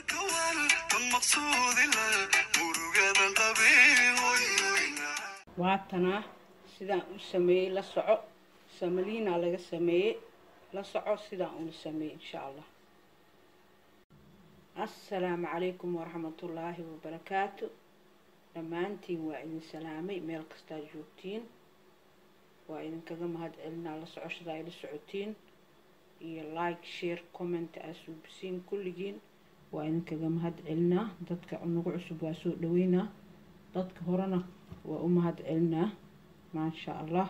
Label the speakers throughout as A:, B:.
A: waatanaa sidaan u sameeyey la soco samaliina laga sameeyey la soco sidaan ula sameeyey insha allah assalaamu calaykum waraxmatullaahi wabarakaatu dhammaantiin waa idin salaamay meel kastaa joogtiin waa idinkaga mahad celinaa la socoshada ay la socotiin iyo like share comment aa suubisiin kulligiin waa idinkaga mahad celinaa dadka nagu cusub waa soo dhaweynaa dadka horena waa u mahad celinaa maasha allah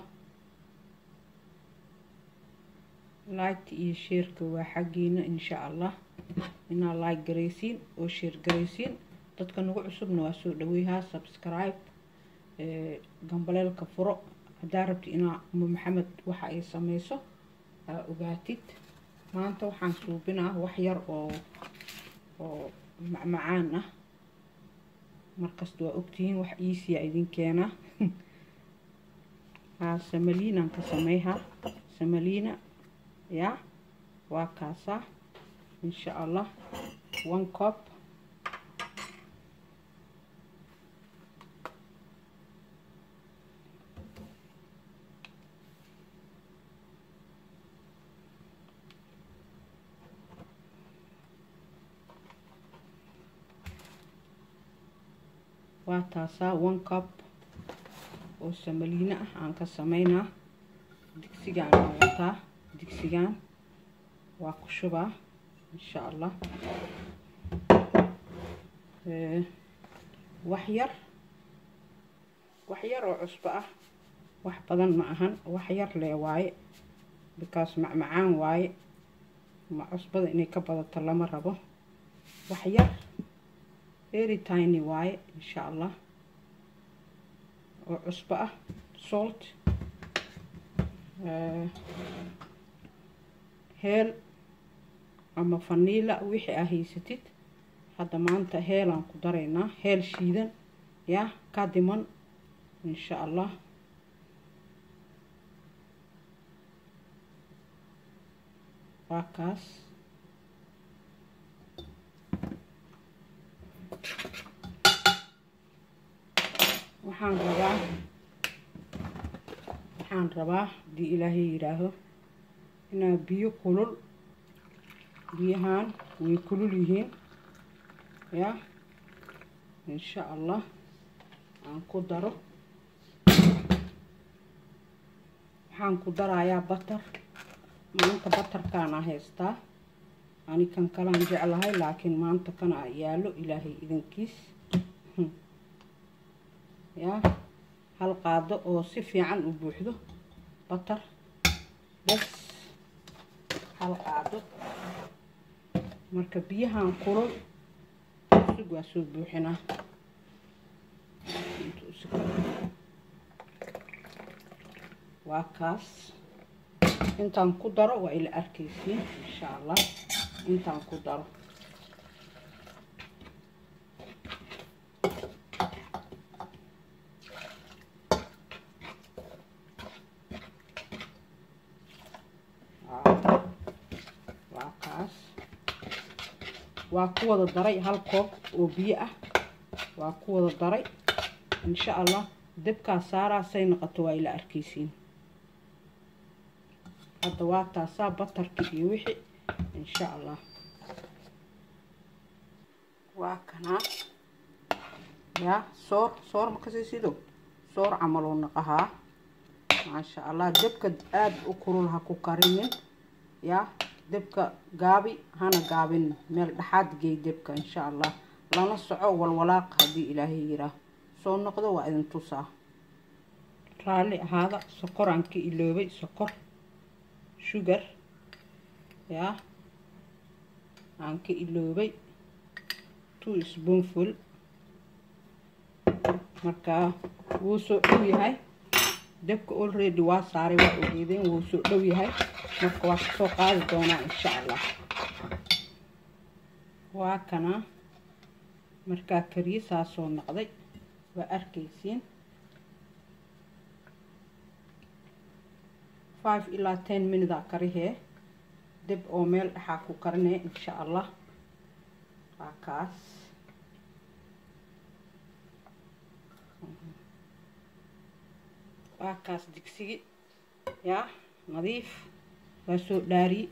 A: liketa iyo sheerka waa xaggiina insha allah inaa like garaysiin oo sheer garaysiin dadka nagu cusubna waa soo dhaweyhaa subscribe gambaleelka furo haddaa rabti inaa uma maxamed waxa ay sameyso aa ogaatid maanta waxaan suubinaa wax yar oo oo macmacaan ah markasta waa ogtihiin wax iisiya idin keenaa haa samaliinaan ka sameyhaa samaliina yaa waa kaasaa insha allah one cop waa taasaa one cup oo samaliina ah aan ka sameynaa digsigaan waa wataa digsigaan waa ku shubaa insha allah wax yar wax yar oo cusbo ah wax badan ma ahan wax yar lee waaye because macmacaan waaye ma cusbada inay ka badato lama rabo wax yar very tiny waaye insha allah oo cusbo ah salt heel ama faniila wixii aa haysatid hadda maanta heelaan ku daraynaa heel shiidan yaa ka diman insha allah waa kaas waxaan rabaa waxaan rabaa haddii ilaahay yidhaaho inaa biyo kulul biyahaan way kulul yihiin yaa insha allah aan ku daro waxaan ku darayaa batar maanta batarkaana haystaa ani kan kalaan jeclahay laakiin maanta kana yaallo ilaahay idankiis yaa hal qaado oo si fiican u buuxdo batar bas hal qaado marka biyahan kulul sug waa soo buuxinaa waa kaas intaan ku daro waa ila arkaysiin insha allah intaan ku daro waa kaas waa ku wada daray hal koob oo biyo ah waa ku wada daray insha allah dabkaa saaraa say noqoto waa ila arkaysiin hadda waa taasaa batarki iyo wixii insha allah waa kanaa yaa soor soor makasii sido soor camaluu naqahaa maasha allah dabka aada u kulul ha ku karinin yaa dabka gaabi hana gaabin meel dhexaad geey dabka insha allah lana soco walwalaaq haddii ilaahay yiraa soo noqdo waa idin tusaa raalli ahaada sokoraan ka iloobay sokor sugar yaa aan ka iloobay two spoonful markaa wuu soo dhow yahay dabka already waa saaray waa ogeedeen wuu soo dhow yahay marka waa kasoo qaadi doonaa insha allah waa kana markaa kariye saasoo noqday waa arkaysiin five ilaa ten minute aa karihee dib oo meel dhexaa ku karinaya insha allah waa kaas waa kaas digsigi yaa nadiif waa soo dhaariye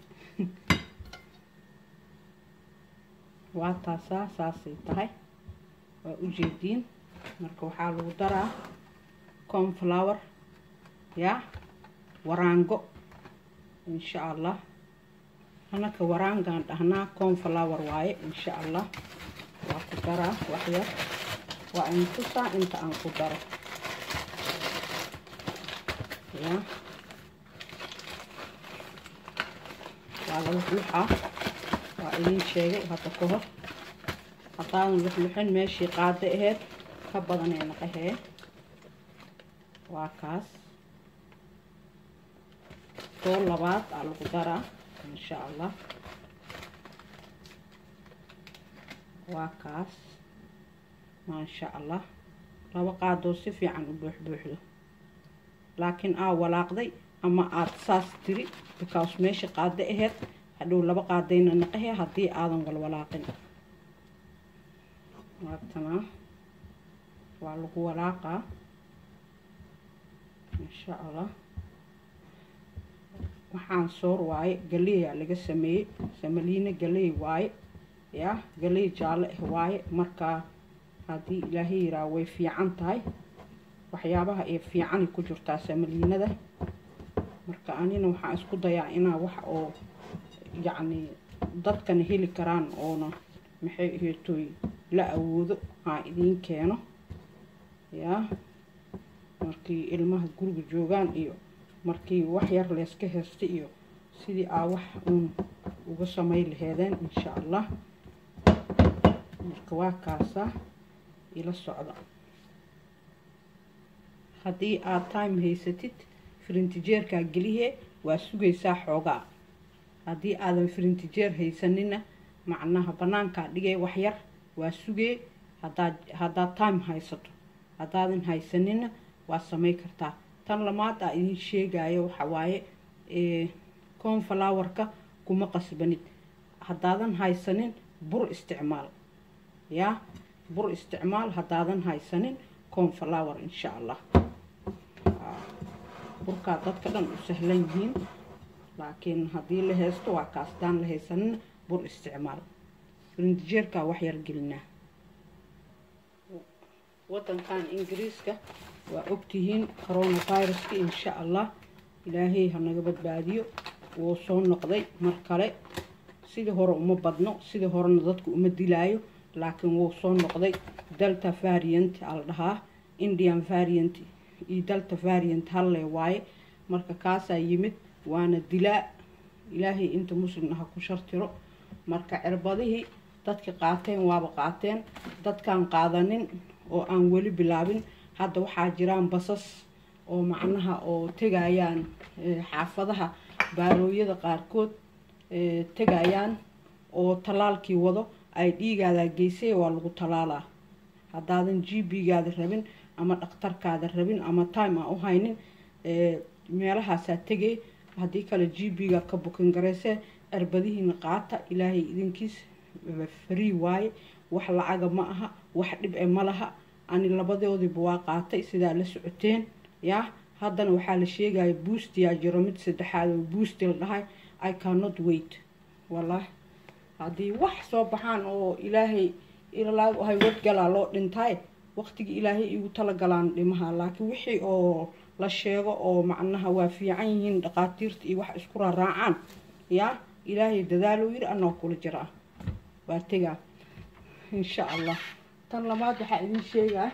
A: waa taasaa saasay tahay waa ujeediin marka waxaa lagu daraa conflower yaa waraango insha allah anaka waraangaan dhahnaa conflower waaye insha allah waa ku daraa waxyar waa intusaa inta aan ku daro yaa waa la luxluxaa waa idin sheegay hadda ka hor haddaadan luxluxin meeshii qaado aheyd ka badanay naqahee waa kaas soo labaad aa lagu daraa insha allah waa kaas maasha allah laba qaadoo si fiican u buuxbuuxdo laakiin aa walaaqday ama aada saas tiri because meesha qaado aheyd hadhow laba qaadayna naqahee haddii aadan walwalaaqin waatanaa waa lagu walaaqaa insha allah waxaan soor waaye galeeyaa laga sameeyey samaliina galeey waaye yaa galeey jaalle ah waaye markaa haddii ilaahay yiraa way fiican tahay waxyaabaha ee fiicani ku jirtaa samaliinada marka anina waxaan isku dayaa inaa wax oo yacni dadkana heli karaan oona maxay aheetoy la awoodo aa idiin keeno yaa markii ilmaha guriga joogaan iyo markii wax yar layska haysta iyo sidii aa wax uun uga samay laheedeen insha allah marka waa kaasaa ila socda haddii aad time haysatid firintijeerkaa gelihee waa sugaysaa xoogaa haddii aadan firintijeer haysanina macnaha bannaankaa dhigee waxyar waa sugee hadaad haddaad time haysato haddaadan haysanina waa samay kartaa tan lamaad aa idin sheegayo waxa waaye conflowerka kuma qasbanid haddaadan haysanin bur isticmaal yaa bur isticmaal haddaadan haysanin conflower insha allah burkaa dadka dhan u sahlan yihiin laakiin haddii la haysto waa kaas haddaan la haysanina bur isticmaal rindijeerkaa wax yar gelinaa wadankan ingiriiska waa ogtihiin coronaviruska insha allah ilaahay ha naga badbaadiyo wuu soo noqday mar kale sidii hore uma badno sidii horena dadku uma dilaayo laakiin wuu soo noqday delta variant aa la dhahaa indian variant iyo delta variant halle waaye marka kaasaa yimid waana dilaa ilaahay inta muslimna ha ku shartiro marka cirbadihii dadka qaateen waaba qaateen dadkaan qaadanin oo aan weli bilaabin hadda waxaa jiraan basas oo macnaha oo tegayaan xaafadaha baarooyada qaarkood tegayaan oo tallaalkii wado ay dhiigaadaa geysay waa lagu tallaalaa haddaadan g b-gaada rabin ama dhakhtarkaada rabin ama time aan u haynin meelahaasaa tegay haddii kale g b-ga ka bukin garaysee cirbadihiina qaata ilaahay idinkiis free waaye wax lacaga ma aha wax dhib e ma laha ani labadoodiiba waa qaatay sidaa la socoteen yaa haddana waxaa la sheegaya buustiyaa jiro mid saddexaad oo buusti la dhahay i cannot wait wallaahi haddii wax soo baxaan oo ilaahay ilalaag ahay wadgalaa loo dhintaay waqtigii ilaahay igu talagalaan dhimaha laakiin wixii oo la sheego oo macnaha waa fiican yihiin dhaqaatiirta iyo wax isku raaraacaan yaa ilaahay dadaaluu yiri anoo kula jiraa waa tegaa insha allah tan labaad waxaa idin sheegaa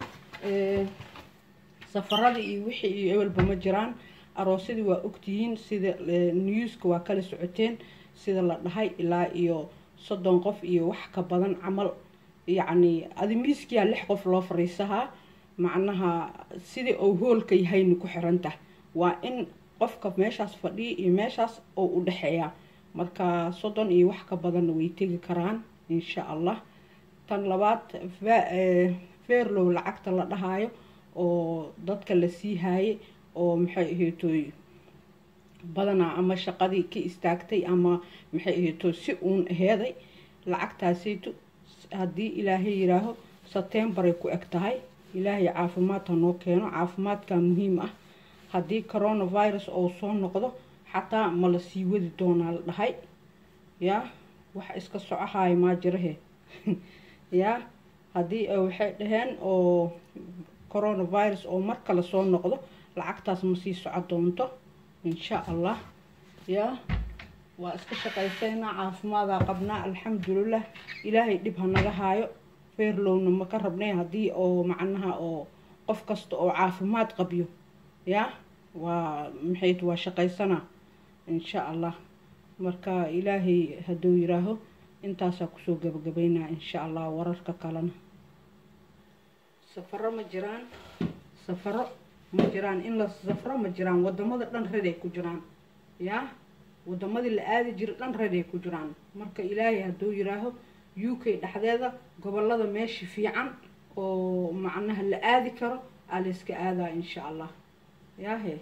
A: safaradii iyo wixii iyo ewelba ma jiraan aroosadii waa ogtihiin sida newska waa kala socoteen sida la dhahay ilaa iyo soddon qof iyo wax ka badan camal yacni adimiiskiyaa lix qof loo fariisahaa macnaha sidai ou hoolka yahayna ku xirantah waa in qofka meeshaas fadhiya iyo meeshaas oo u dhexeeyaa marka soddon iyo wax ka badanna way tegi karaan insha allah tan labaad fairlow lacagta la dhahaayo oo dadka la sii haayay oo maxay aheetoy badanaa ama shaqadii ka istaagtay ama maxay aheeto si uun aheeday lacagtaasayto haddii ilaahay yiraaho setembaray ku eg tahay ilaahay caafimaad ha noo keeno caafimaadkaa muhiim ah haddii coronavirus oo soo noqdo xataa ma la sii wadi doonaa la dhahay yaa wax iska socohaayo maa jirahe yaa haddii waxay dhaheen oo coronavirus oo mar kale soo noqdo lacagtaas ma sii soco doonto insha allah yaa waa iska shaqaysaynaa caafimaadaa qabnaa alxamdulilah ilaahay dhib ha naga haayo feerlowna ma ka rabnay haddii oo macnaha oo qof kasta oo caafimaad qabyo yaa waa maxayd waa shaqaysanaa insha allah marka ilaahay hadduu yiraaho intaasaa kusoo gabagabaynaa insha allah wararka kalena safaro ma jiraan safaro ma jiraan in la safro ma jiraan wadamada dhan reday ku jiraan yaa wadamadii la aadi jira dhan reday ku jiraan marka ilaahay hadduu yiraaho u k dhexdeeda gobolada meesha fiican oo macnaha la aadi karo aa layska aadaa insha allah yaahe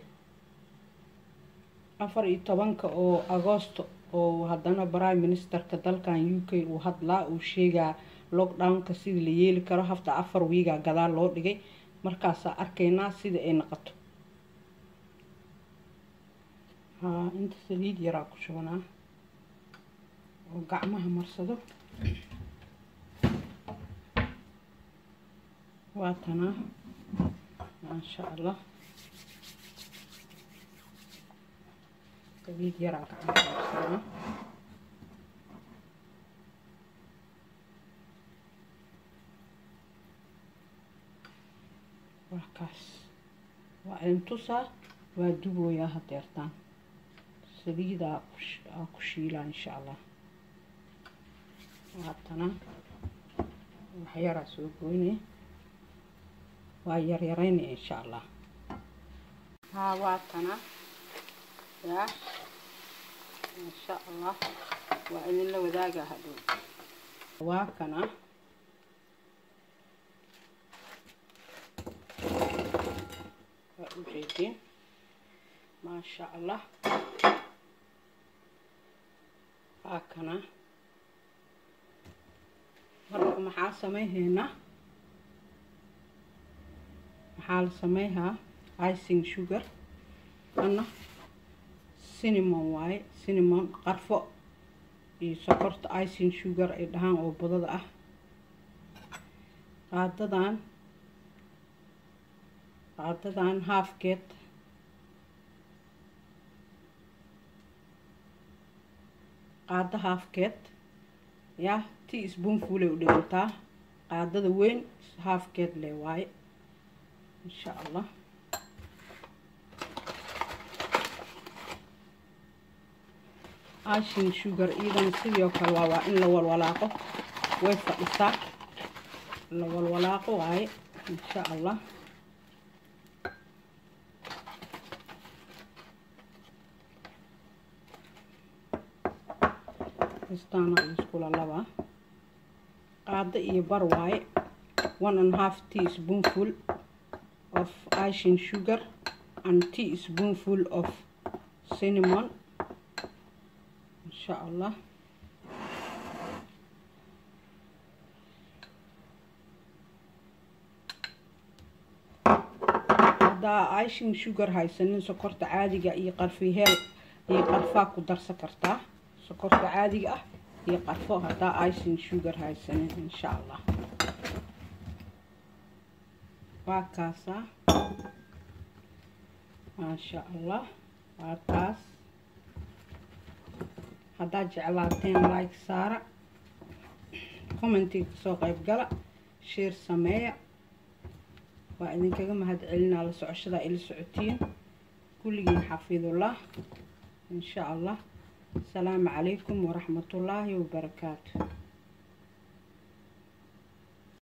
A: afar iyo tobanka oo agoosto oo haddana prime ministerka dalkan u k uu hadlaa uu sheegaa lockdownka sidii la yeeli karo hafta afar wiigaa gadaal loo dhigay markaasaa arkaynaa sida ay noqoto haa inta saliid yaraa ku shubanaa oo gacmaha marsado waa tanaa maasha allah saliid yaraa gacmaha marsanaa waa kaas waa intusaa waa dubooyaa hadeertaan saliidaa aa ku shiilaa insha allah waatana waxyaraa soo goynaya waa yaryaraynaya insha allah haa waatana yaa insha allah waa idinla wadaagaa hadhow waa kana waa ujeedin maasha allah waa kana marka maxaa samayhaynaa maxaa la samayhaa icing sugar ana cinnamon waaye cinnamon qarfo iyo sokorta icing sugar ay dhahaan oo badada ah qaadadan qaadadan halfkeed qaado halfkeed yaa tea spoonfulay u dhigantaa qaadada weyn halfkeed le waaye insha allah ashin sugar iidan sidii oo kale waa waa in la walwalaaqo way fadhisaa la walwalaaqo waaye insha allah istaana iskula laba qaado iyo bar waaye one and half tea spoonful of icing sugar and tea spoonful of cinnamon insha allah haddaa icing sugar haysanin sokorta caadiga iyo qarfiheel iyo qarfaa ku darsan kartaa sokorta caadiga ah iyo qarfo haddaa icing sugar haysanin insha allah waa kaasaa maasha allah waa kaas haddaad jeclaateen like saara commentiga kasoo qayb gala sheer sameeya waa idinkaga mahad celinaa la socoshadaa ila socotiin kulligiin xafidullah insha allah asalaamu calaykum waraxmatullaahi wabarakaatu